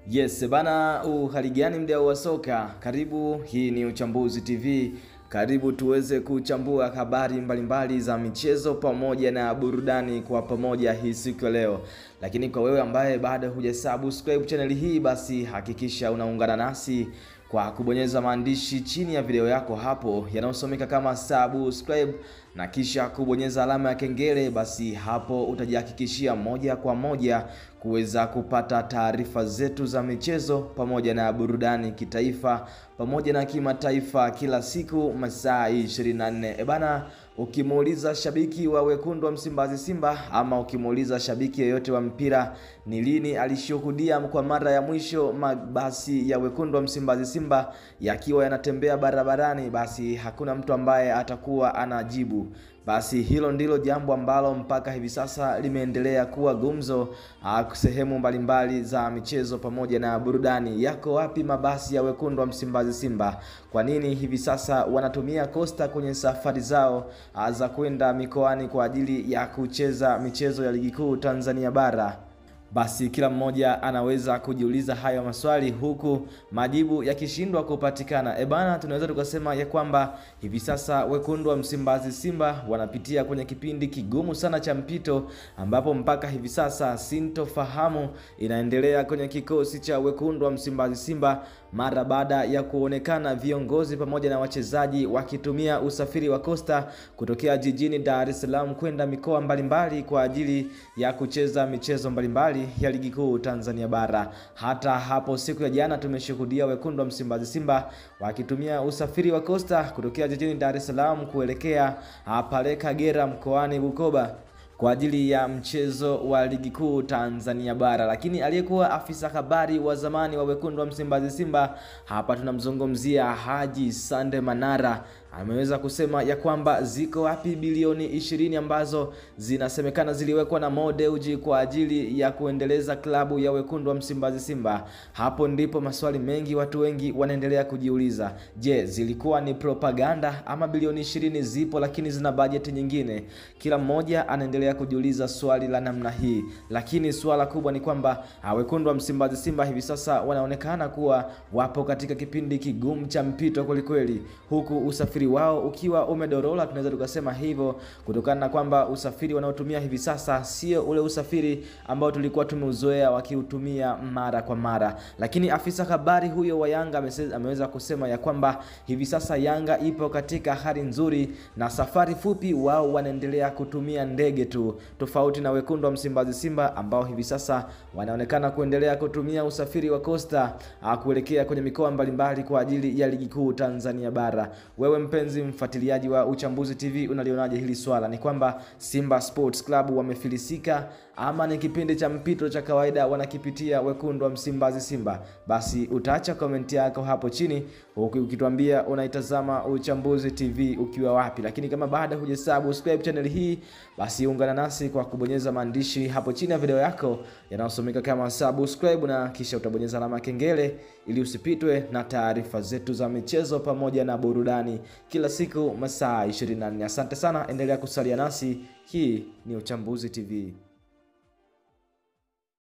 Yes bana, uhali gani mdau wa soka? Karibu, hii ni Uchambuzi TV. Karibu tuweze kuchambua habari mbalimbali za michezo pamoja na burudani kwa pamoja hii siku ya leo. Lakini kwa wewe ambaye bado hujasubscribe channel hii, basi hakikisha unaungana nasi kwa kubonyeza maandishi chini ya video yako hapo yanayosomeka kama subscribe na kisha kubonyeza alama ya kengele. Basi hapo utajihakikishia moja kwa moja kuweza kupata taarifa zetu za michezo pamoja na burudani kitaifa pamoja na kimataifa kila siku masaa 24. E bana, ukimuuliza shabiki wa wekundu wa Msimbazi Simba ama ukimuuliza shabiki yeyote wa mpira ni lini alishuhudia kwa mara ya mwisho mabasi ya wekundu wa Msimbazi Simba yakiwa yanatembea barabarani, basi hakuna mtu ambaye atakuwa anajibu. Basi hilo ndilo jambo ambalo mpaka hivi sasa limeendelea kuwa gumzo sehemu mbalimbali za michezo pamoja na burudani. Yako wapi mabasi ya wekundu wa Msimbazi Simba? Kwa nini hivi sasa wanatumia kosta kwenye safari zao za kwenda mikoani kwa ajili ya kucheza michezo ya ligi kuu Tanzania bara? Basi kila mmoja anaweza kujiuliza hayo maswali huku majibu yakishindwa kupatikana. E bana, tunaweza tukasema ya kwamba hivi sasa wekundu wa Msimbazi Simba wanapitia kwenye kipindi kigumu sana cha mpito, ambapo mpaka hivi sasa sintofahamu inaendelea kwenye kikosi cha wekundu wa Msimbazi Simba mara baada ya kuonekana viongozi pamoja na wachezaji wakitumia usafiri wa kosta kutokea jijini Dar es Salaam kwenda mikoa mbalimbali kwa ajili ya kucheza michezo mbalimbali ya ligi kuu Tanzania bara. Hata hapo siku ya jana tumeshuhudia wekundu wa Msimbazi Simba wakitumia usafiri wa kosta kutokea jijini Dar es Salaam kuelekea pale Kagera mkoani Bukoba kwa ajili ya mchezo wa ligi kuu Tanzania bara. Lakini aliyekuwa afisa habari wa zamani wa wekundu wa Msimbazi Simba, hapa tunamzungumzia Haji Sande Manara, ameweza kusema ya kwamba ziko wapi bilioni ishirini ambazo zinasemekana ziliwekwa na Mo Dewji kwa ajili ya kuendeleza klabu ya wekundu wa Msimbazi Simba. Hapo ndipo maswali mengi watu wengi wanaendelea kujiuliza. Je, zilikuwa ni propaganda ama bilioni ishirini zipo lakini zina bajeti nyingine? Kila mmoja anaendelea kujiuliza swali la namna hii, lakini swala kubwa ni kwamba wekundu wa Msimbazi Simba hivi sasa wanaonekana kuwa wapo katika kipindi kigumu cha mpito kwelikweli, huku usafiri wao ukiwa umedorola, tunaweza tukasema hivyo kutokana na kwamba usafiri wanaotumia hivi sasa sio ule usafiri ambao tulikuwa tumeuzoea wakiutumia mara kwa mara. Lakini afisa habari huyo wa Yanga ameweza kusema ya kwamba hivi sasa Yanga ipo katika hali nzuri na safari fupi, wao wanaendelea kutumia ndege tu, tofauti na wekundu wa Msimbazi Simba ambao hivi sasa wanaonekana kuendelea kutumia usafiri wa kosta kuelekea kwenye mikoa mbalimbali kwa ajili ya ligi kuu Tanzania bara. Wewe mpenzi mfuatiliaji wa Uchambuzi TV unalionaje hili swala? Ni kwamba Simba Sports Club wamefilisika ama ni kipindi cha mpito cha kawaida wanakipitia wekundu wa Msimbazi Simba? Basi utaacha komenti yako hapo chini ukituambia unaitazama Uchambuzi TV ukiwa wapi. Lakini kama bado hujasubscribe channel hii, basi ungana nasi kwa kubonyeza maandishi hapo chini ya video yako yanayosomeka kama subscribe, na kisha utabonyeza alama ya kengele ili usipitwe na taarifa zetu za michezo pamoja na burudani kila siku masaa 24. Asante sana, endelea kusalia nasi. Hii ni Uchambuzi TV.